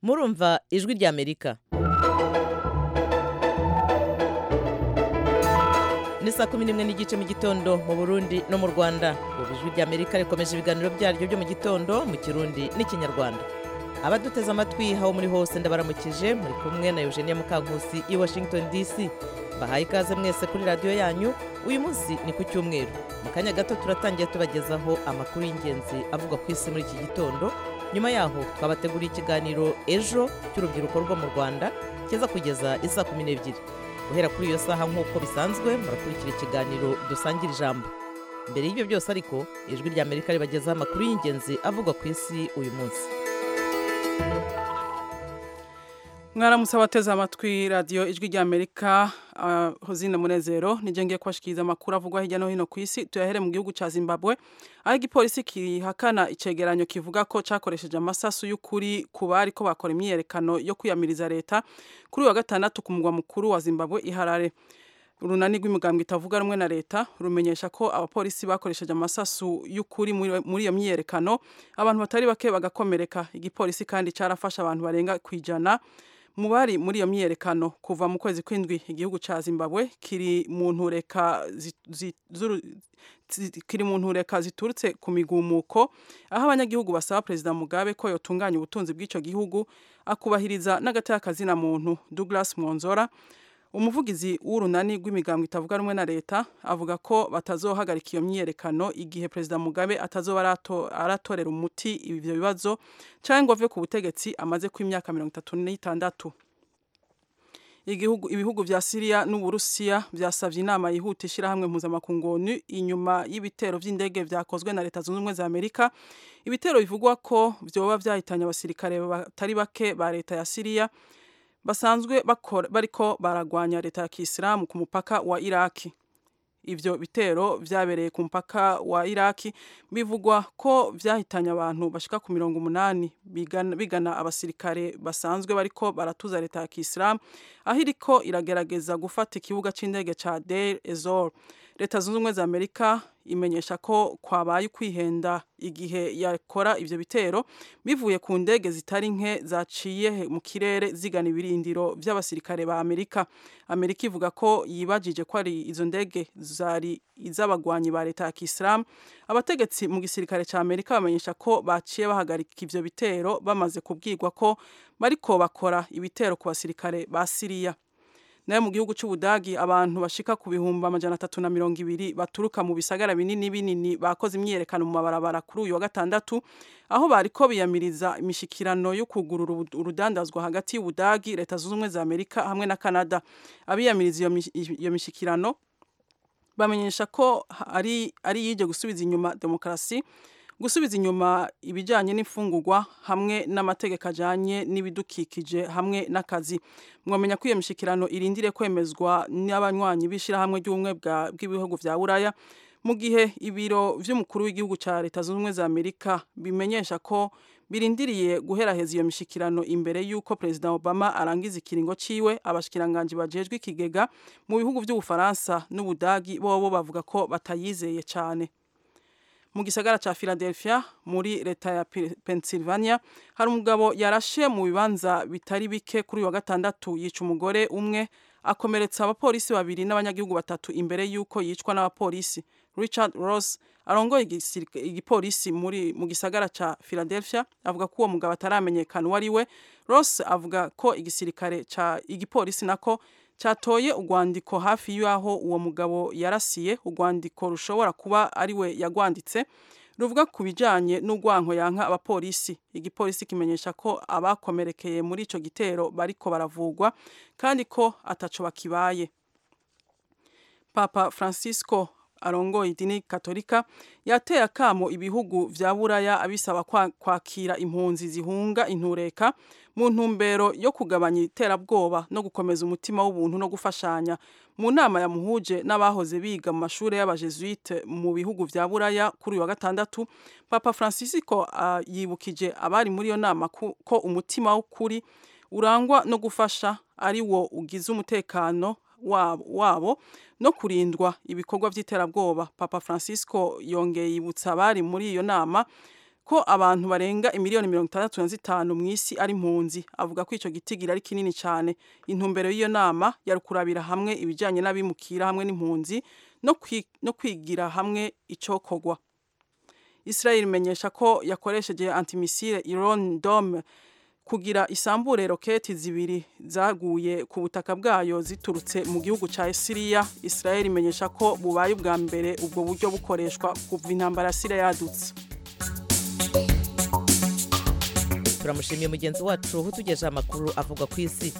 murumva ijwi ry'amerika ni saa kumi n'imwe n'igice mu gitondo mu burundi no mu rwanda ubu ijwi ry'amerika rikomeje ibiganiro byaryo byo mu gitondo mu kirundi n'ikinyarwanda abaduteze amatwi aho muri hose ndabaramukije muri kumwe na eugenia mukankusi i washington dc bahaye ikaze mwese kuri radiyo yanyu uyu munsi ni ku cyumweru mu kanya gato turatangiye tubagezaho amakuru y'ingenzi avuga ku isi muri iki gitondo nyuma yaho twabateguriye ikiganiro ejo cy'urubyiruko rwo mu rwanda kiza kugeza isaa kumi n'ebyiri guhera kuri iyo saha nk'uko bisanzwe murakurikira ikiganiro dusangira ijambo mbere y'ibyo byose ariko ijwi ry'amerika ribagezaho amakuru y'ingenzi avugwa ku isi uyu munsi mwaramutse abateze amatwi radiyo ijwi ry'amerika hozine munezero nijye ngiye kubashikiriza amakuru avugwa hirya no hino ku isi tuyahere mu gihugu cya zimbabwe aho igipolisi kihakana icyegeranyo kivuga ko cyakoresheje amasasu y'ukuri ku bari ko bakora imyiyerekano yo kwiyamiriza leta kuri uyu wa gatandatu ku mugwa mukuru wa zimbabwe iharare urunani rw'imigambwe itavuga rumwe na leta rumenyesha ko abapolisi bakoresheje amasasu y'ukuri muri muri iyo myiyerekano abantu batari bake bagakomereka igipolisi kandi cyarafashe abantu barenga ku ijana mu bari muri iyo myiyerekano kuva mu kwezi kw'indwi igihugu cya zimbabwe kiri mu ntureka kiri mu ntureka ziturutse ku migumuko aho abanyagihugu basaba perezida mugabe ko yotunganya ubutunzi bw'icyo gihugu akubahiriza n'agateka muntu douglas mwonzora umuvugizi w'urunani rw'imigambwe itavuga rumwe na leta avuga ko batazohagarika iyo myiyerekano igihe perezida mugabe atazoba aratorera umuti ibyo bibazo cyangwa ave ku butegetsi amaze ku imyaka mirongo itatu n'itandatu ibihugu bya siriya n'uburusiya byasabye inama yihuta ishyirahamwe mpuzamakungu onu inyuma y'ibitero by'indege byakozwe na leta zunze ubumwe za amerika ibitero bivugwa ko byoba byahitanye abasirikare batari bake ba leta ya siriya basanzwe bariko baragwanya leta ya kisilamu ku mupaka wa iraki ibyo bitero byabereye ku mupaka wa iraki bivugwa ko byahitanye abantu bashika ku mirongo umunani bigana abasirikare basanzwe bariko baratuza leta ya kisilamu aho iriko iragerageza gufata ikibuga c'indege ca deir ezor leta zunze ubumwe za amerika imenyesha ko kwabaye ukwihenda igihe yakora ibyo bitero bivuye ku ndege zitari nke zaciye mu kirere zigana ibirindiro by'abasirikare ba amerika amerika ivuga ko yibajije ko ari izo ndege zari iz'abagwanyi ba leta ya kisilamu abategetsi mu gisirikare cya amerika bamenyesha ko baciye bahagarika ibyo bitero bamaze kubwirwa ko bariko bakora ibitero ku basirikare ba siriya nayo mu gihugu cy'ubudagi abantu bashika ku bihumbi amajana atatu na mirongo ibiri baturuka mu bisagara binini binini bakoze imyiyerekano mu mabarabara kuri uyu wa gatandatu aho bariko biyamiriza imishikirano yo kugurura urudandazwa hagati y'ubudagi leta zunze ubumwe za amerika hamwe na canada abiyamiriza iyo mishikirano bamenyesha ko ari ari yije gusubiza inyuma demokarasi gusubiza inyuma ibijyanye n'imfungurwa hamwe n'amategeko ajyanye n'ibidukikije hamwe n'akazi mwamenya ko iyo mishyikirano irindire kwemezwa n'abanywanyi b'ishyirahamwe ry'ubumwe bw'ibihugu bya buraya mu gihe ibiro by'umukuru w'igihugu cya leta zunze ubumwe za amerika bimenyesha ko birindiriye guheraheza iyo mishyikirano imbere y'uko perezida obama arangiza ikiringo ciwe abashikiranganji bajejwe ikigega mu bihugu by'ubufaransa n'ubudagi bobo bavuga ko batayizeye cyane mu gisagara cya Philadelphia muri leta ya Pennsylvania hari umugabo yarashe mu bibanza bitari bike kuri uyu wa gatandatu yica umugore umwe akomeretsa abapolisi babiri n'abanyagihugu batatu imbere y'uko yicwa n'abapolisi Richard Ross arongoye igipolisi muri mu gisagara cya Philadelphia avuga ko uwo mugabo ataramenyekana uwo ari we Ross avuga ko igisirikare cya igipolisi nako cyatoye urwandiko hafi y'aho uwo mugabo yarasiye urwandiko rushobora kuba ari we yagwanditse ruvuga ku bijyanye n'urwanko yanka abapolisi igipolisi kimenyesha ko abakomerekeye muri icyo gitero bariko baravugwa kandi ko ataco bakibaye papa francisco arongoye idini katolika yateye akamo ibihugu vya buraya abisaba kwakira impunzi zihunga intureka mu ntumbero yo kugabanya iterabwoba no gukomeza umutima w'ubuntu no gufashanya mu nama yamuhuje n'abahoze biga mu mashuri y'abajesuite mu bihugu vya buraya kuri uyu wa gatandatu papa francisco uh, yibukije abari muri iyo nama ko, ko umutima w'ukuri urangwa no gufasha ari wo ugize umutekano wabo no kurindwa ibikorwa by'iterabwoba papa francisco yongeye yibutsa abari muri iyo nama ko abantu barenga imiliyoni mirongo itandatu na zitanu mu isi ari impunzi avuga ko icyo gitigiri ari kinini cyane intumbero y'iyo nama yari kurabira hamwe ibijyanye n'abimukira hamwe n'impunzi no kwi- no kwigira hamwe icyokorwa Israel imenyesha ko yakoresheje antimisile Iron Dome kugira isambure roketi zibiri zaguye ku butaka bwayo ziturutse mu gihugu cya Syria Israel imenyesha ko bubaye ubwa mbere ubwo buryo bukoreshwa kuva intambara ya Syria yadutse turamushimiye mugenzi wacu utugejeho amakuru avugwa ku isi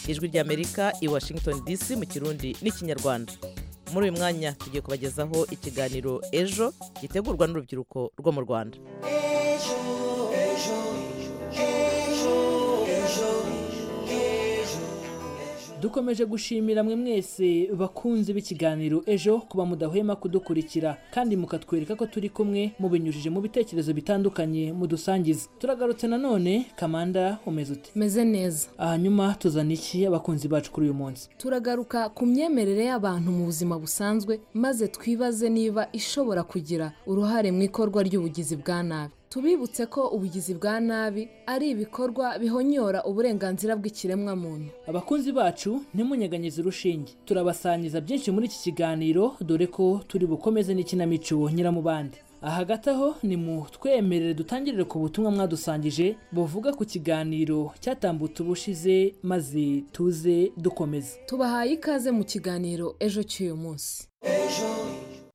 ijwi ry'amerika i washington dc mu kirundi n'ikinyarwanda muri uyu mwanya tugiye kubagezaho ikiganiro ejo gitegurwa n'urubyiruko rwo mu rwanda dukomeje gushimira mwe mwese bakunze b'ikiganiro ejo kuba mudahwema kudukurikira kandi mukatwereka ko turi kumwe mubinyujije mu bitekerezo bitandukanye mudusangiza turagarutse nanone kamanda umeze ute meze neza hanyuma tuzana iki abakunzi bacu kuri uyu munsi turagaruka ku myemerere y'abantu mu buzima busanzwe maze twibaze niba ishobora kugira uruhare mu ikorwa ry'ubugizi bwa nabi tubibutse ko ubugizi bwa nabi ari ibikorwa bihonyora uburenganzira bw'ikiremwamuntu abakunzi bacu ntimunyeganyize urushinge turabasangiza byinshi muri iki kiganiro dore ko turi bukomeze n'ikinamico nyiramubande aha hagati aho ni mu twemerere dutangirire ku butumwa mwadusangije buvuga ku kiganiro cyatambutse ubushize maze tuze dukomeze tubahaye ikaze mu kiganiro ejo cy'uyu munsi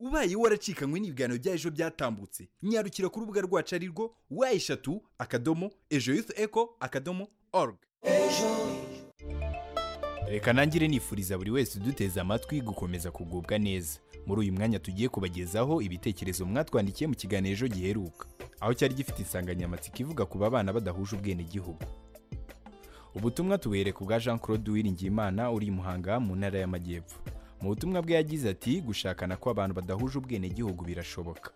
ubaye waracikanywe n'ibiganiro bya ejo byatambutse nyarukira ku rubuga rwacu ari rwo wa eshatu akadomo ejo yufu eko akadomo org reka nangire nifuriza buri wese uduteze amatwi gukomeza kugubwa neza muri uyu mwanya tugiye kubagezaho ibitekerezo mwatwandikiye mu kiganiro ejo giheruka aho cyari gifite insanganyamatsiko ivuga ku babana badahuje ubwenegihugu ubutumwa tubuhereka ubwa jean claude uwiringiyimana uri i muhanga mu ntara y'amajyepfo mu butumwa bwe yagize ati gushakana kw'abantu badahuje ubwenegihugu birashoboka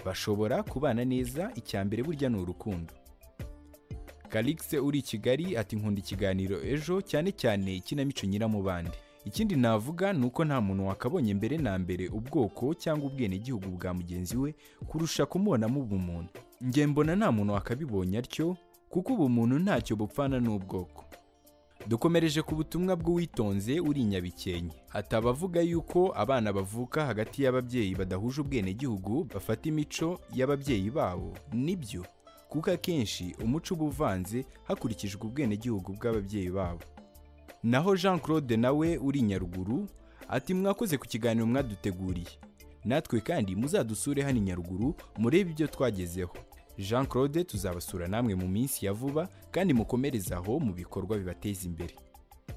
bashobora kubana neza icya mbere burya ni urukundo Calixte uri i Kigali ati nkunda ikiganiro ejo cyane cyane ikinamico nyiramubande ikindi navuga ni uko nta muntu wakabonye mbere na mbere ubwoko cyangwa ubwenegihugu bwa mugenzi we kurusha kumubonamo ubumuntu nge mbona nta muntu wakabibonye atyo kuko ubumuntu ntacyo bupfana n'ubwoko dukomereje ku butumwa bw'uwitonze uri i nyabikenke ati abavuga yuko abana bavuka hagati y'ababyeyi badahuje ubwenegihugu bafata imico y'ababyeyi babo nibyo kuko akenshi umuco uba uvanze hakurikijwe ubwenegihugu bw'ababyeyi babo naho jean claude nawe uri i nyaruguru ati mwakoze ku kiganiro mwaduteguriye natwe kandi muzadusure hano i nyaruguru murebe ibyo twagezeho jean claude tuzabasura namwe mu minsi ya vuba kandi mukomereze aho mu bikorwa bibateza imbere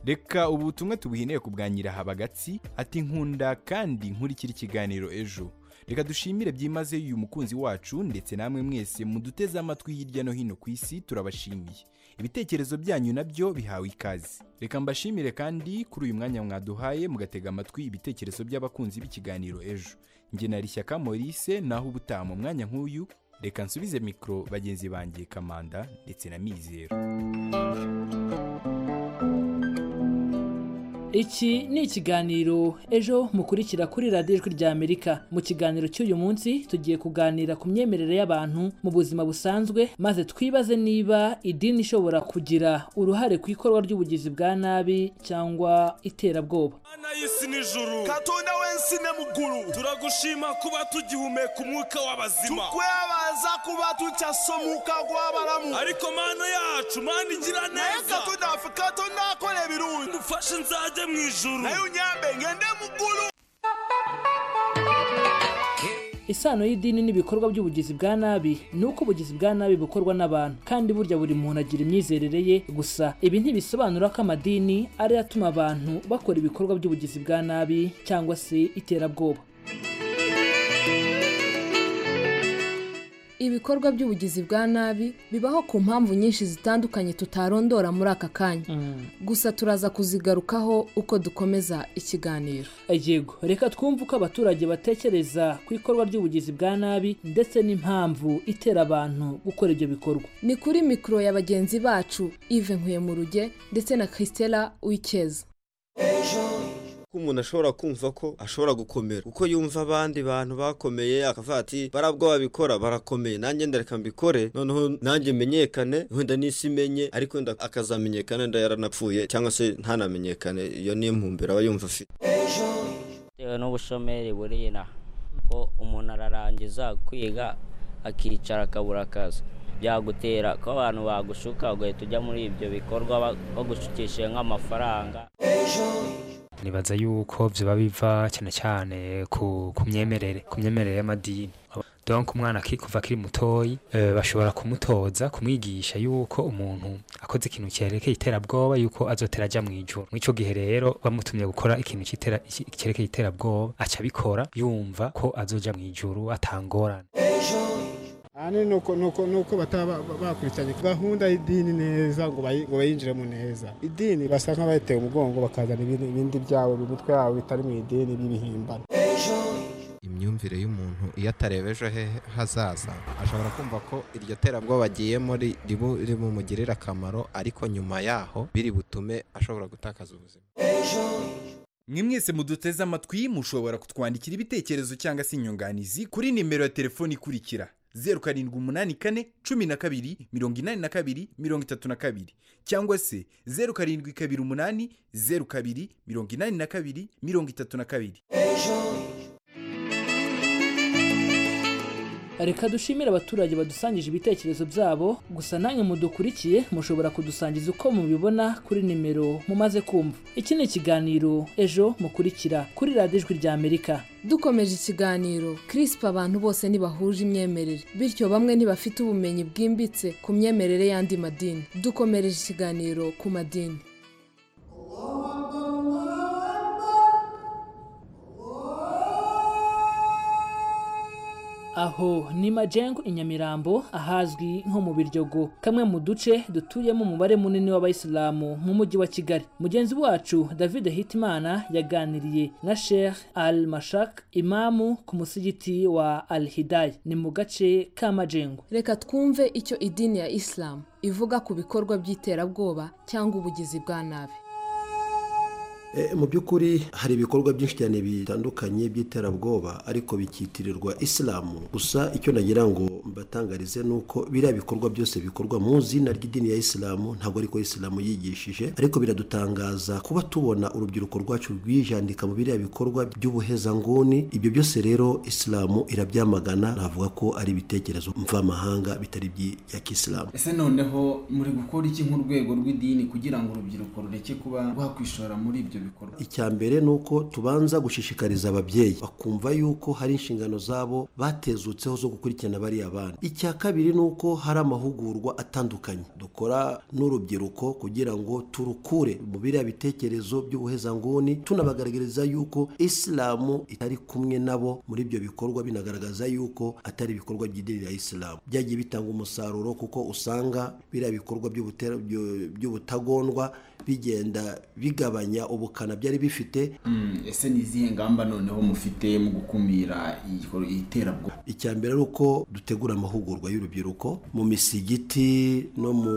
reka ubu butumwa tubuhineye ku bwa nyirahabagatsi ati nkunda kandi nkurikira ikiganiro ejo reka dushimire byimazeyo uyu mukunzi wacu ndetse namwe mwese muduteze amatwi hirya no hino ku isi turabashimiye ibitekerezo byanyu nabyo bihawe ikaze reka mbashimire kandi kuri uyu mwanya mwaduhaye mugatega amatwi ibitekerezo by'abakunzi b'ikiganiro ejo njye na rishyaka maurice naho ubutaha mu mwanya nk'uyu reka nsubize mikoro bagenzi banjye kamanda ndetse na mizero iki ni ikiganiro ejo mukurikira kuri radiyo ijwi rya amerika mu kiganiro cy'uyu munsi tugiye kuganira ku myemerere y'abantu mu buzima busanzwe maze twibaze niba idini ishobora kugira uruhare ku ikorwa ry'ubugizi bwa nabi cyangwa iterabwoba Mana y'isi n'ijuru katonda w'ensi ne muggulu turagushima kuba tugihumeka umwuka w'abazima tukwebaza kuba tukyasomuka gw'abalamu ariko mana yacu mana igira naye neza katonda waffe katonda akola ebirungi mufashe nzajye mu ijuru naye unyambe ngende muggulu isano y'idini n'ibikorwa by'ubugizi bwa nabi ni uko ubugizi bwa nabi bukorwa n'abantu kandi burya buri muntu agira imyizerere ye gusa ibi ntibisobanura ko amadini ariyo atuma abantu bakora ibikorwa by'ubugizi bwa nabi cyangwa se iterabwoba ibikorwa by'ubugizi bwa nabi bibaho ku mpamvu nyinshi zitandukanye tutarondora muri aka kanya gusa turaza kuzigarukaho uko dukomeza ikiganiro yego reka twumve uko abaturage batekereza ku ikorwa ry'ubugizi bwa nabi ndetse n'impamvu itera abantu gukora ibyo bikorwa ni kuri mikoro ya bagenzi bacu ive nkuye mu ruge ndetse na christela wikeza ko umuntu ashobora kumva ko ashobora gukomera kuko yumva abandi bantu bakomeye akavuga ati barabwo babikora barakomeye nanjye ndareka mbikore noneho nanjye menyekane wenda n'isi imenye ariko wenda akazamenyekana wenda yaranapfuye cyangwa se ntanamenyekane iyo niyo mpumbero aba yumva afite bitewe n'ubushomeri buriye inaha ko umuntu ararangiza kwiga akicara akabura akazi byagutera ko abantu bagushuka ugahita ujya muri ibyo bikorwa ba- bagushukishije nk'amafaranga nibaza yuko biba biva cyane cyane ku ku myemerere ku myemerere y'amadini donc umwana aki- kuva akiri mutoyi eh, bashobora kumutoza kumwigisha yuko umuntu akoze ikintu cyerekeye iterabwoba yuko azotera ajya mu ijoro muri icyo gihe rero bamutumye gukora ikintu cyitera- iki- cyerekeye iterabwoba aca abikora yumva ko azoja mu ijoro atangorane ahanini ni uko- ni uko- ni uko bataba ba- bakurikiranye gahunda y'idini neza ngo bayi- ngo bayinjiremo neza idini basa nk'abayiteye umugongo bakazana ibindi ibindi byabo mu mitwe yabo bitari mu idini b'ibihimbano imyumvire y'umuntu iyo atareba ejo he hazaza ashobora kumva ko iryo terabwoba agiyemo ri- ribu- rimumugirira akamaro ariko nyuma yaho biri butume ashobora gutakaza ubuzima mwe mwese muduteze amatwi mushobora kutwandikira ibitekerezo cyangwa se inyunganizi kuri nimero ya telefoni ikurikira zeru karindwi umunani kane cumi na kabiri mirongo inani na kabiri mirongo itatu na kabiri cyangwa se zeru karindwi kabiri umunani zeru kabiri mirongo inani na kabiri mirongo itatu na kabiri reka dushimire abaturage badusangije ibitekerezo byabo gusa nange mudukurikiye mushobora kudusangiza uko mubibona kuri nimero mumaze kumva iki ni ikiganiro ejo mukurikira kuri radiyo ijwi rya amerika dukomeje ikiganiro kirisipa abantu bose ntibahuje imyemerere bityo bamwe ntibafite ubumenyi bwimbitse ku myemerere y'andi madini dukomereje ikiganiro ku madini aho ni majengo i nyamirambo ahazwi nko mu biryogo kamwe mu duce dutuyemo umubare munini w'abayisilamu mu mujyi wa kigali mugenzi wacu david hitimana yaganiriye na sheikh al mashak imamu ku musigiti wa al hidayi ni mu gace ka majengo reka twumve icyo idini ya isilamu ivuga ku bikorwa by'iterabwoba cyangwa ubugizi bwa nabi E, mu by'ukuri hari ibikorwa byinshi cyane bitandukanye by'iterabwoba ariko bikitirirwa isilamu gusa icyo nagira ngo mbatangarize ni uko biriya bikorwa byose bikorwa mu zina ry'idini ya isilamu ntabwo ariko isilamu yigishije ariko biradutangaza kuba tubona urubyiruko rwacu rwijandika mu biriya bikorwa by'ubuhezanguni ibyo byose rero isilamu irabyamagana navuga ko ari ibitekerezo mvamahanga bitari iby'ya kisilamu ese noneho muri gukora iki nk'urwego rw'idini kugira ngo urubyiruko rureke kuba rwakwishora muri ibyo bikorwa icya mbere ni uko tubanza gushishikariza ababyeyi bakumva yuko hari inshingano zabo batezutseho zo gukurikirana bariya bana icya kabiri ni uko hari amahugurwa atandukanye dukora n'urubyiruko kugira ngo turukure mu biriya bitekerezo by'ubuhezanguni tunabagaragariza yuko isilamu itari kumwe nabo muri ibyo bikorwa binagaragaza yuko atari ibikorwa by'idini ya isilamu byagiye bitanga umusaruro kuko usanga biriya bikorwa by'ubutera- byo- by'ubutagondwa bigenda bigabanya ubukana byari bifite Mm, ese ni izihe ngamba noneho mufite mu gukumira igikorwa- iterabwoba icya mbere ari uko dutegura amahugurwa y'urubyiruko mu misigiti no mu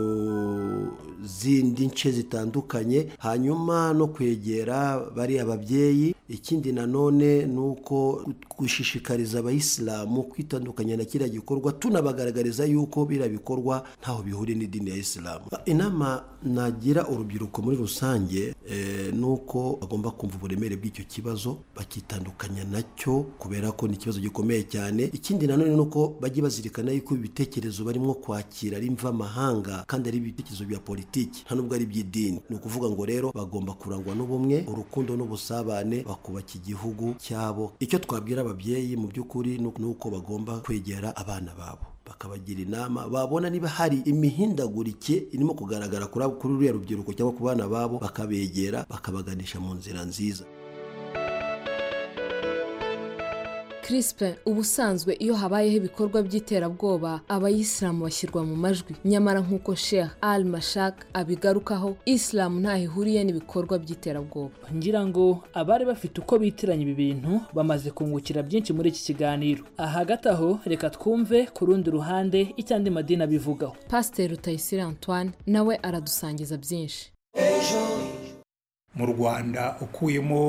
zindi nce zitandukanye hanyuma no kwegera bariya babyeyi ikindi nanone ni uko gushishikariza abayisilamu kwitandukanya na kiriya gikorwa tunabagaragariza yuko biriya bikorwa ntaho bihuriye n'idini ya isilamu inama nagira urubyiruko muri rusange eh, ni uko bagomba kumva uburemere bw'icyo kibazo bakitandukanya nacyo kubera ko ni ikibazo gikomeye cyane ikindi nanone ni uko bajye bazirikana yuko ibitekerezo barimo kwakira ari mvamahanga kandi ari ibitekerezo bya politiki nta nubwo ari iby'idini ni ukuvuga ngo rero bagomba kurangwa n'ubumwe urukundo n'ubusabane bakubaka igihugu cyabo icyo twabwira ababyeyi mu by'ukuri ni uko- ni uko bagomba kwegera abana babo bakabagira inama babona niba hari imihindagurike irimo kugaragara kuri abo- kuri ruriya rubyiruko cyangwa ku bana babo bakabegera bakabaganisha mu nzira nziza kirisipe ubusanzwe iyo habayeho ibikorwa by'iterabwoba abayisilamu bashyirwa mu majwi nyamara nk'uko sheikh al mashak abigarukaho isilamu ntaho ihuriye n'ibikorwa by'iterabwoba ngira ngo abari bafite uko bitiranya ibi bintu bamaze kungukira byinshi muri iki kiganiro ahagati aho reka twumve ku rundi ruhande icyo andi madini abivugaho pasiteri rutayisire antoine nawe aradusangiza byinshi mu rwanda ukuyemo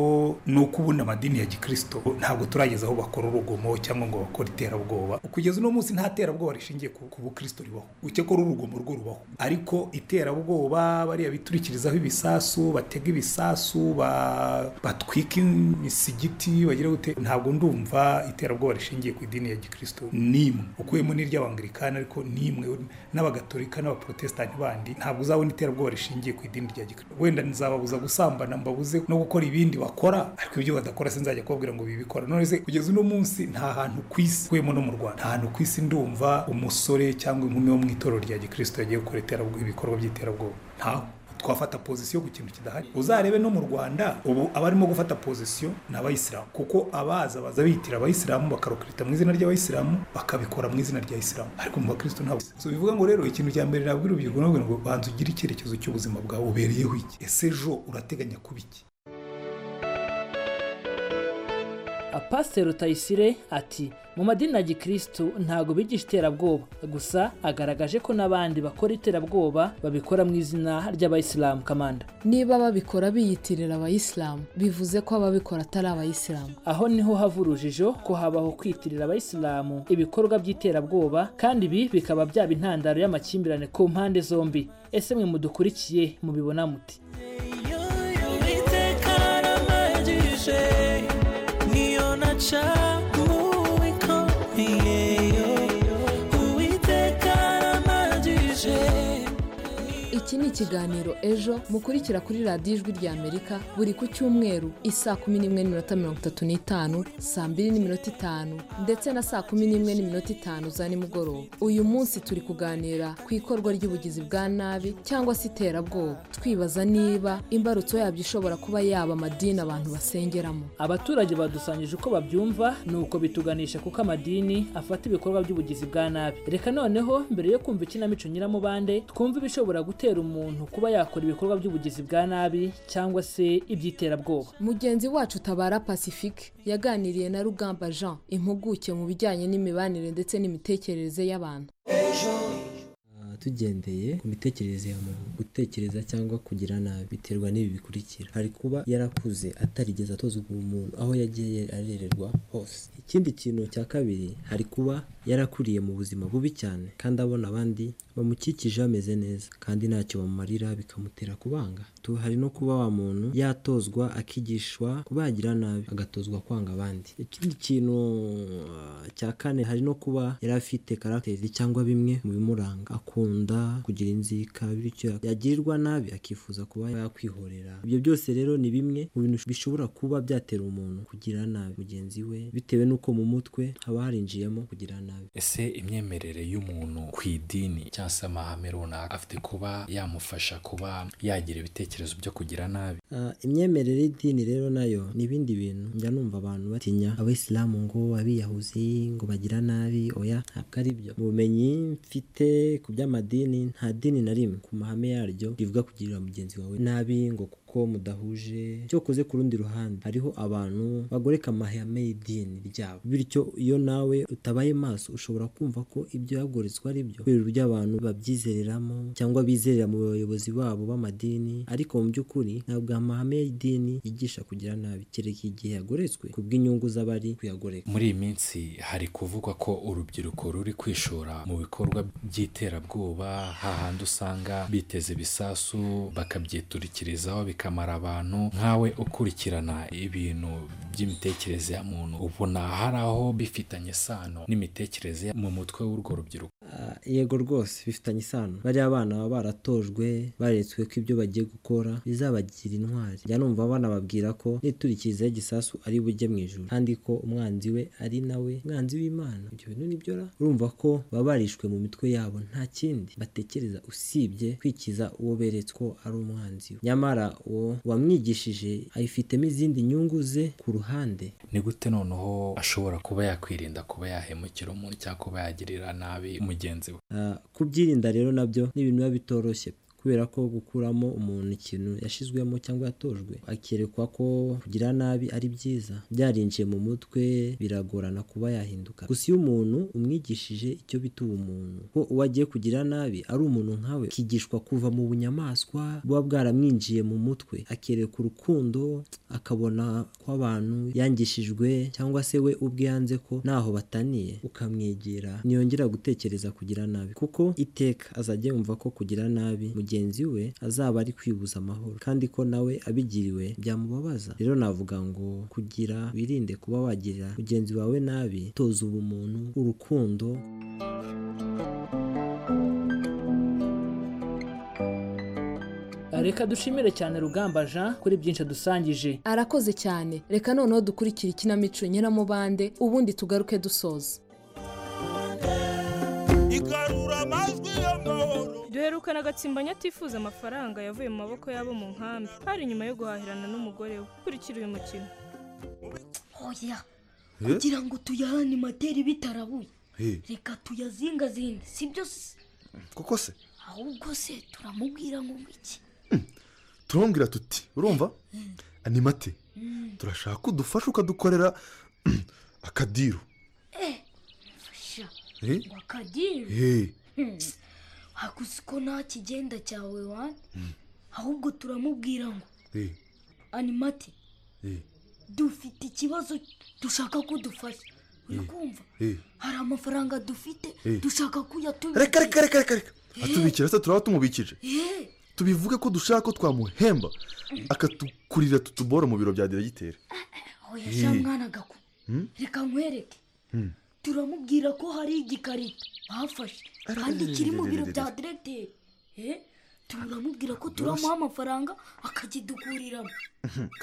ni uko ubundi amadini ya gikristo ntabwo turageza aho bakora urugomo cyangwa ngo bakore iterabwoba kugeza uno munsi nta terabwoba rishingiye ku ku bukristo ribaho uke ko urugomo rwo rubaho ariko iterabwoba bariya biturikirizaho ibisasu batega ibisasu ba- batwika imisigiti bagira gute ntabwo ndumva iterabwoba rishingiye ku idini ya gikristo n'imwe ukuyemo n'iry'abangilikani ariko n'imwe n'abagatolika n'abaprotesitanti bandi ntabwo uzabona iterabwoba rishingiye ku idini rya gikristo wenda nzababuza gusambana mbabuze no gukora ibindi bakora ariko ibyo badakora sinzajya kubabwira ngo bibikora none se kugeza uno munsi nta hantu ku isi ukuyemo no mu rwanda nta hantu ku isi ndumva umusore cyangwa inkumi wo mu itorero rya gikristo yagiye gukora iterabwoba ibikorwa by'iterabwoba ntawe twafata pozisiyo ku kintu kidahari uzarebe no mu rwanda ubu abarimo gufata pozisiyo ni abayisilamu kuko abaza baza bitira abayisilamu bakarokirita mu izina ry'abayisilamu bakabikora mu izina rya isilamu ariko mu bakristo ntabwo so bivuga ngo rero ikintu cya mbere nabwira urubyiruko nabwo ngo banza ugire icyerekezo cy'ubuzima bwawe ubereyeho iki ese ejo urateganya kuba iki Pasiteri Tayisire ati mu madini ya gikirisitu ntabwo bigisha iterabwoba gusa agaragaje ko n'abandi bakora iterabwoba babikora mu izina ry'abayisilamu kamanda niba babikora biyitirira abayisilamu bivuze ko ababikora atari abayisilamu aho niho hava urujijo ko habaho kwitirira abayisilamu ibikorwa by'iterabwoba kandi ibi bikaba byaba intandaro y'amakimbirane ku mpande zombi ese mwe mudukurikiye mubibona muti iki ni ikiganiro ejo mukurikira kuri radiyo ijwi rya amerika buri ku cyumweru isaa kumi n'imwe n'iminota mirongo itatu n'itanu saa mbiri n'iminota itanu ndetse na saa kumi n'imwe n'iminota itanu za nimugoroba uyu munsi turi kuganira ku ikorwa ry'ubugizi bwa nabi cyangwa se iterabwoba twibaza niba imbarutso yabyo ishobora kuba yaba amadini abantu basengeramo abaturage badusangije uko babyumva ni uko bituganisha kuko amadini afata ibikorwa by'ubugizi bwa nabi reka noneho mbere yo kumva ikinamico nyiramubande twumve ibishobora gutera umuntu kuba yakora ibikorwa by'ubugizi bwa nabi cyangwa se iby'iterabwoba mugenzi wacu tabara pacifique yaganiriye na rugamba jean impuguke mu bijyanye n'imibanire ndetse n'imitekerereze y'abantu tugendeye ku mitekerereze ya muntu gutekereza cyangwa kugira nabi biterwa n'ibi bikurikira hari kuba yarakuze atarigeze atozwa umuntu aho yagiye arererwa hose ikindi kintu cya kabiri hari kuba yarakuriye mu buzima bubi cyane kandi abona abandi bamukikije bameze neza kandi ntacyo bamumarira bikamutera kubanga Tu- hari no kuba wa muntu yatozwa akigishwa kubagira nabi agatozwa kwanga abandi ikindi kintu uh, cya kane hari no kuba yari afite karagiteri cyangwa bimwe mu bimuranga akunda kugira inzika bityo yagirirwa nabi akifuza kuba yakwihorera ibyo byose rero ni bimwe mu bintu bishobora kuba byatera umuntu kugira nabi mugenzi we bitewe n'uko mu mutwe haba harinjiyemo kugira nabi ese imyemerere y'umuntu ku idini cyangwa se amahame runaka afite kuba yamufasha kuba yagira ibitekerezo byo kugira nabi Ah, imyemerere y'idini rero nayo ni ibindi bintu njya numva abantu batinya abayisilamu ngo abiyahuzi ngo bagira nabi oya ntabwo ari byo mu bumenyi mfite ku by'amadini nta dini na rimwe ku mahame yaryo rivuga kugirira mugenzi wawe nabi ngo kuko mudahuje cyokoze ku rundi ruhande hariho abantu bagoreka amahame y'idini ryabo bityo iyo nawe utabaye maso ushobora kumva ko ibyo yagoreswa ari byo ihuriro ry'abantu babyizereramo cyangwa bizerera mu bayobozi babo b'amadini ariko mu by'ukuri ntabwo amahame y'idini yigisha kugira nabi kereka igihe yagoretswe ku bw'inyungu z'abari kuyagoreka muri iyi minsi hari kuvugwa ko urubyiruko ruri kwishora mu bikorwa by'iterabwoba hahandi usanga biteze ibisasu bakabyiturikirizaho bikamara abantu nkawe ukurikirana ibintu by'imitekerereze ya muntu ubona hari aho bifitanye isano n'imitekerereze yo mu mutwe w'urwo rubyiruko Ah, yego rwose bifitanye isano bariya abana baba baratojwe baretswe ko ibyo bagiye gukora bizabagira intwari njya numva banababwira ko niturikizaho igisasu ari bujye mu ijuru kandi ko umwanzi we ari nawe umwanzi w'imana ibyo bintu nibyo ra urumva ko baba barishwe mu mitwe yabo nta kindi batekereza usibye kwikiza uwo beretswe ko ari umwanzi we nyamara uwo wamwigishije ayifitemo izindi nyungu ze ku ruhande ni gute noneho ashobora kuba yakwirinda kuba yahemukira umuntu cyangwa kuba yagirira nabi mugenzi we Ah, kubyirinda rero nabyo ni ibintu biba bitoroshye kubera kubera ko gukuramo umuntu ikintu yashizwemo cyangwa yatojwe akerekwa ko kugira nabi ari byiza byarinjiye mu mutwe biragorana kuba yahinduka gusa iyo umuntu umwigishije icyo bita ubumuntu ko uwo agiye kugira nabi ari umuntu nkawe kigishwa kuva mu bunyamaswa buba bwaramwinjiye mu mutwe akereka urukundo akabona ko abantu yangishijwe cyangwa se we ubwe yanze ko ntaho bataniye ukamwegera ntiyongera gutekereza kugira nabi kuko iteka azajya yumva ko kugira nabi mugenzi we azaba ari kwibuza amahoro kandi ko nawe abigiriwe byamubabaza rero navuga ngo kugira wirinde kuba wagira mugenzi wawe nabi toza ubumuntu urukundo reka dushimire cyane rugamba jean kuri byinshi adusangije arakoze cyane reka noneho dukurikire ikinamico nyiramubande ubundi tugaruke dusoza duherukana agatsimbanya atifuza amafaranga yavuye mu maboko y'abo mu nkambi hari nyuma yo guhahirana n'umugore we kurikira uyu mukino oya kugira ngo tuyahane materi bitarabuye reka tuyazingazinge si byo se koko se ahubwo se turamubwira ngo iki turamubwira tuti urumva animate turashaka ko udufasha ukadukorera akadiru fasha Eh? ngo akadiru Eh. hakuzi ko nta kigenda cyawe wane ahubwo turamubwira ngo Eh, animati eh, dufite ikibazo dushaka ko dufasha uri kumva eh. hari amafaranga dufite Eh. dushaka kuyatubika reka reka reka reka reka atubikira se turaba tumubikije tubivuge ko dushaka ko twamuhemba akatukurira tutubora mu biro bya diregiteri oya Eh. sha mwana gaku Hmm? reka nkwereke Hmm. turamubwira ko hari igikarito bafashe kandi kiri mu biro bya diregiteri Eh, turamubwira ko turamuha amafaranga akakidukuriramo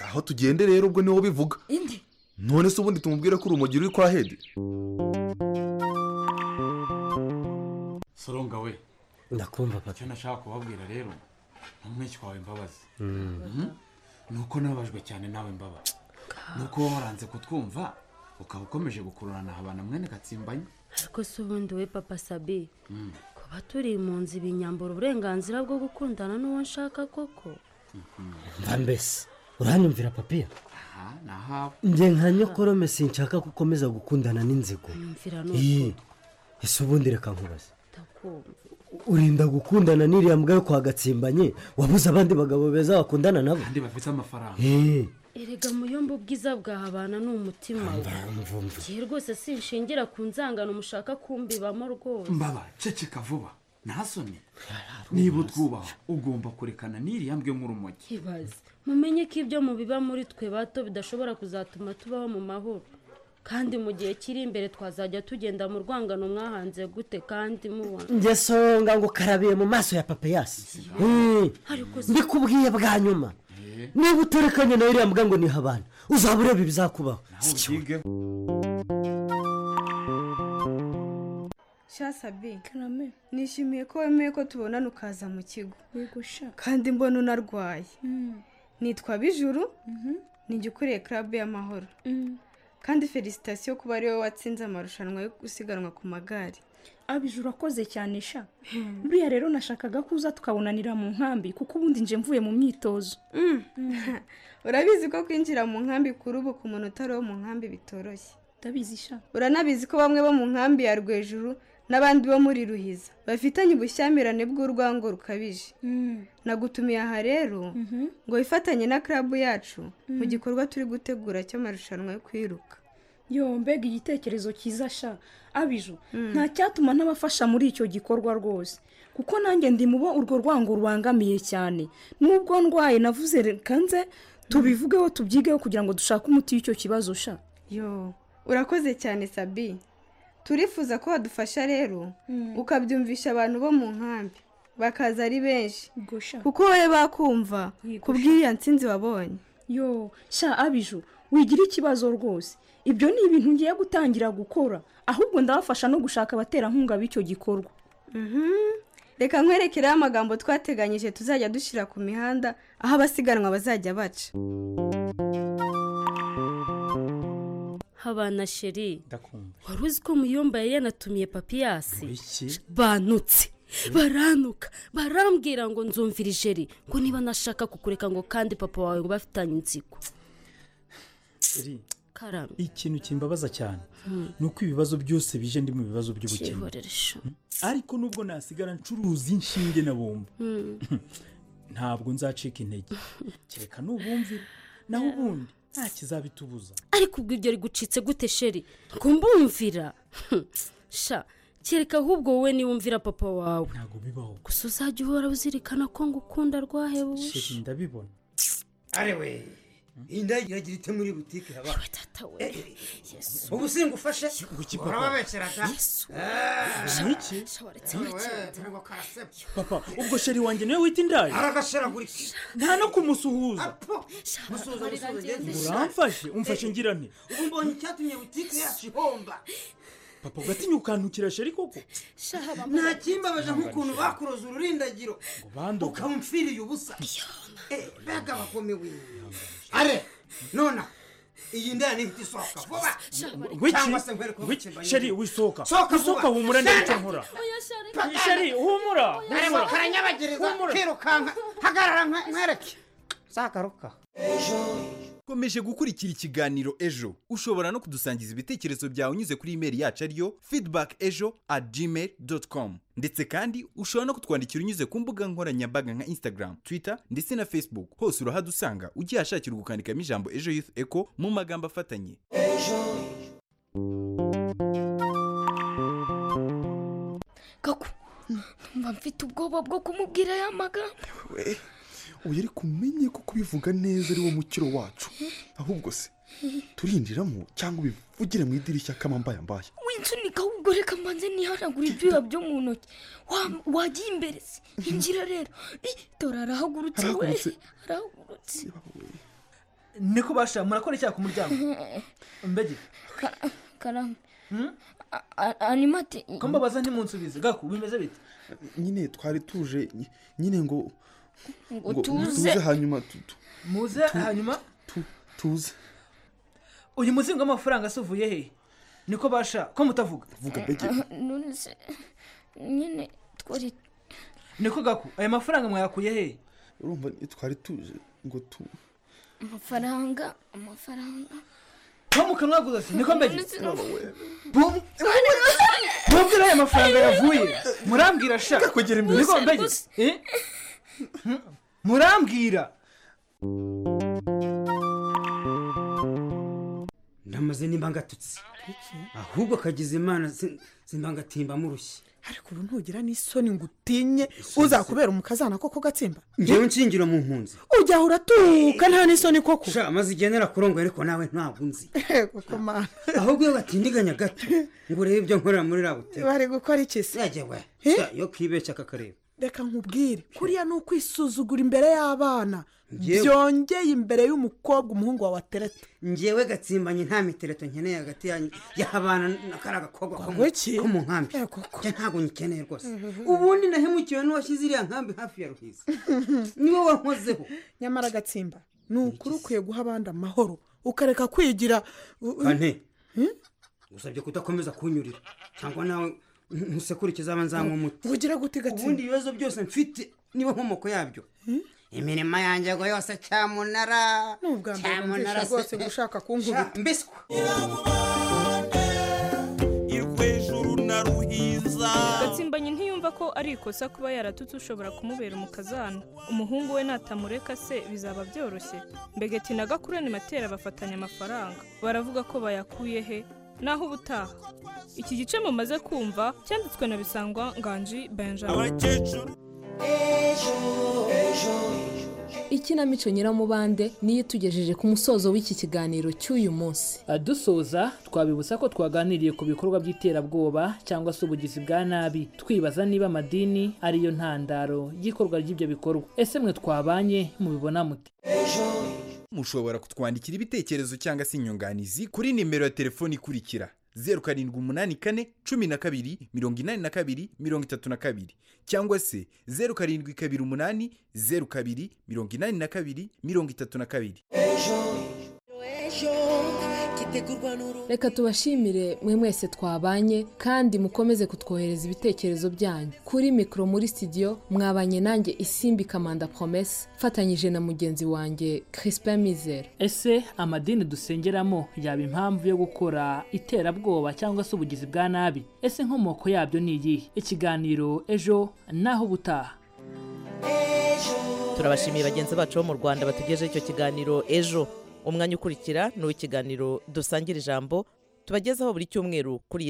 aho tugende rero ubwo niho bivuga indi none se ubundi tumubwire ko urumogi ruri kwa hedi soronga we ndakumva papa icyo nashaka kubabwira rero ntumwinshi kwawe mbabazi Mm. Mhm. ni uko nababajwe cyane nawe mbabazi ni uko wowe waranze kutwumva ukaba ukomeje gukururana abana mwene gatsimbanye ariko se ubundi we papa sabi Mm. kuba turi mu nzu ibinyambura uburenganzira bwo gukundana n'uwo nshaka koko Mhm. Mba mbese, uranyumvira papiya aha ni ahawe njye nka nyokorome sinshaka ko ukomeza gukundana n'inzigo nyumvira Ii, n'uko ese ubundi reka nkubaze ndakumva urinda gukundana n'iriya mbwa yo kwa gatsimbanye wabuze abandi bagabo beza wakundana nabo kandi bafite amafaranga Eh, erega muyombe ubwiza bwahabana ni umutima we mvumva igihe rwose sinshingira ku nzangano mushaka kumbibamo rwose mbaba ceceka vuba ntasoni niba utwubaha ugomba kurekana n'iriya mbwe nk'urumogi ibaze mumenye ko ibyo mubiba muri twe bato bidashobora kuzatuma tubaho mu mahoro kandi mu gihe kiri imbere twazajya tugenda mu rwangano mwahanze gute kandi mubona njye songa ngo ukarabiye mu maso ya papiyasi Eh, Ariko se- mbikubwiye bwa nyuma niba uterekanye na iriya mbwa ngo niha abana uzaba ureba ibizakubaho shasabi karame nishimiye ko wemeye ko tubonana ukaza mu kigo yegusha kandi mbona unarwaye nitwa bijuru nijya ukuriye club y'amahoro kandi felicitasiyo kuba ari wowe watsinze amarushanwa yo gusiganwa ku magare abijuru akoze cyane sha buriya rero nashakaga ko uza tukabonanira mu nkambi kuko ubundi nje mvuye mu myitozo urabizi ko kwinjira mu nkambi kuri ubu ku muntu utari uwo mu nkambi bitoroshye ndabizi sha uranabizi ko bamwe bo mu nkambi ya rwejuru n'abandi bo muri ruhiza bafitanye ubushyamirane bw'urwango rukabije nagutumiye aha rero ngo wifatanye na club yacu mu Mm. gikorwa turi gutegura cy'amarushanwa yo kwiruka yo mbega igitekerezo cyiza sha abiju nta cyatuma ntabafasha muri icyo gikorwa rwose kuko nanjye ndi mubo urwo rwango rubangamiye cyane nubwo ndwaye navuze reka nze tubivugeho tubyigeho kugira ngo dushake umuti w'icyo kibazo sha yo urakoze cyane sabi turifuza ko wadufasha rero ukabyumvisha abantu bo mu nkambi bakaza ari benshi kuko wowe bakumva kubw'iriya nsinzi wabonye yo sha abiju wigira ikibazo rwose ibyo ni ibintu ngiye gutangira gukora ahubwo ndabafasha no gushaka abaterankunga b'icyo gikorwa Mhm. reka nkwerekereho amagambo twateganyije tuzajya dushyira ku mihanda aho abasiganwa bazajya baca habana sheri ndakumva wari uzi ko muyomba yari yanatumiye papiyasi iki banutse barantuka barambwira ngo nzumvira ijeri ngo niba nashaka kukureka ngo kandi papa wawe ngo bafitanye inzigo Iri, karame ikintu kimbabaza cyane Hmm. ni uko ibibazo byose bije ndi mu bibazo by'ubukene cyihorere sha. ariko nubwo nasigara ncuruza inshinge na bombo Hmm. ntabwo nzacika intege kereka n'ubumvira naho ubundi nta kizabitubuza ariko ubwo ibyo rigucitse gute sheri ngo mbumvira sha kereka ahubwo wowe niba umvira papa wawe ntabwo bibaho gusa uzajya uhora uzirikana ko ngukunda rwahebuwe sheri ndabibona arewe indagiragira ite muri butike haba ubu singufashe urababeshyeraga niki aragashiragurika papa ubwo sheri wanjye niwe wita indaya nta no kumusuhuza musuhuza musuhuza ngende uramfashe umfashe ngira nti ubu mbonye icyatumye butike yacu ihomba papa ugatinya ukantukira sheri koko nta kimbabaje nk'ukuntu bakuroza ururindagiro banduka ukamupfiriye ubusa Eh, mbega bakomewe are nona iyi ndaya ni ihita isohoka vuba wiki cyangwa se nkwereke uko wiki bukeye sheri wisohoka Sohoka vuba. wisohoka humura Sheri. ndabicyo nkora Patana. Sheri, humura, Areba, humura. karanyabagereza Humura. kirukanka hagarara nkwe- nkwereke zagaruka komeje gukurikira ikiganiro ejo ushobora no kudusangiza ibitekerezo byawe unyuze kuri imeri yacu ariyo feedback ejo at gmail com ndetse kandi ushobora no kutwandikira unyuze ku mbuga nkoranyambaga nka instagram twitter ndetse na facebook hose urahadusanga ugihashakira ugukandikamo ijambo ejo youth echo mu magambo afatanye gaku mba mfite ubwoba bwo kumubwira aya magambo we uyu ariko umenye ko kubivuga neza ari wo mukiro wacu ahubwo se turinjiramo cyangwa ubivugire mu idirishya kamambaya mbaya winsunika ahubwo reka mbanze nihanagura ibyuya byo mu ntoki Wa- wagiye imbere se injira rero Ih, tora arahagurutse we Arahagurutse. arahagurutse niko basha murakora icyaha ku muryango mbege karame animate kumbabaza ntimunsubize gaku bimeze bite nyine twari tuje ny- nyine ngo ngo ngo tuze hanyuma tu- tu- muze hanyuma tuze uyu muzingo w'amafaranga se uvuye he niko basha ko mutavuga vuga none se nyine twari niko gaku aya mafaranga mwayakuye he urumva ni- twari tuje ngo tu amafaranga amafaranga nko mu kanwa gusa se niko mbege None se no- mubwira aya mafaranga yavuye murambwira sha kakugera imbere. niko mbege Gusa, Eh? murambwira ndamaze nimba ngatutse ahubwo kagize imana simba ngatimba murushye ariko ubu ntugira n'isoni ngo utinye uzakubera umukazana koko gatsimba ngewe nshingira mu mpunzi ujyaho uratuka nta n'isoni koko sha maze igendera kurongo ariko nawe ntabwo nzi yego komana ahubwo iyo batindiganya gato ngo urebe ibyo nkorera muri ra butike bari gukora iki se yagewe yo kibeshya kakareba reka nkubwire kuriya ni ukwisuzugura imbere y'abana Njyewe- byongeye imbere y'umukobwa umuhungu wawe atereta ngewe gatsimbanye nta mitereto nkeneye hagati yanyu y'abana na kariya gakobwa ko mu- ko mu nkambi njye ntabwo nyikeneye rwose ubundi nahemukiwe n'uwashyize iriya nkambi hafi ya ruhiza niwe wankozeho nyamara gatsimba ni ukuri ukwiye guha abandi amahoro ukareka kwigira u- u- kane gusabye kudakomeza kunyurira cyangwa nawe ntusekurikize abanzamu umuti ubugira gute gatsimba ubundi ibibazo byose mfite niba nkomoko yabyo imirimo yanjye ngo yose cyamunara ni ubwa mbere numvisha rwose gushaka kunkubita mbiswe gatsimbanye ntiyumva ko ari ikosa kuba yaratutse ushobora kumubera umukazana umuhungu we natamureka se bizaba byoroshye mbegeti na gakurani matera bafatanya amafaranga baravuga ko bayakuye he naho ubutaha iki gice mumaze kumva cyanditswe na bisangwa nganji benjamin ikinamico nyiramubande niyo itugejeje ku musozo w'iki kiganiro cy'uyu munsi dusoza twabibutsa ko twaganiriye ku bikorwa by'iterabwoba cyangwa se ubugizi bwa nabi twibaza niba amadini ariyo ntandaro y'ikorwa ry'ibyo bikorwa ese mwe twabanye mubibona mute mushobora kutwandikira ibitekerezo cyangwa se inyunganizi kuri nimero ya telefoni ikurikira zeru karindwi umunani kane cumi na kabiri mirongo inani na kabiri mirongo itatu na kabiri cyangwa se zeru karindwi kabiri umunani zeru kabiri mirongo inani na kabiri mirongo itatu na kabiri ejo ejo itegurwa n'uru reka tubashimire mwe mwese twabanye kandi mukomeze kutwohereza ibitekerezo byanyu kuri mikoro muri studio mwabanye nanjye isimbi kamanda promese mfatanyije na mugenzi wanjye crispin mizero ese amadini dusengeramo yaba impamvu yo gukora iterabwoba cyangwa se ubugizi bwa nabi ese inkomoko yabyo ni iyihe ikiganiro ejo naho ubutaha turabashimiye bagenzi bacu bo mu rwanda batugejeho icyo kiganiro ejo umwanya ukurikira ni uw'ikiganiro dusangira ijambo tubagezaho buri cyumweru kuri iyi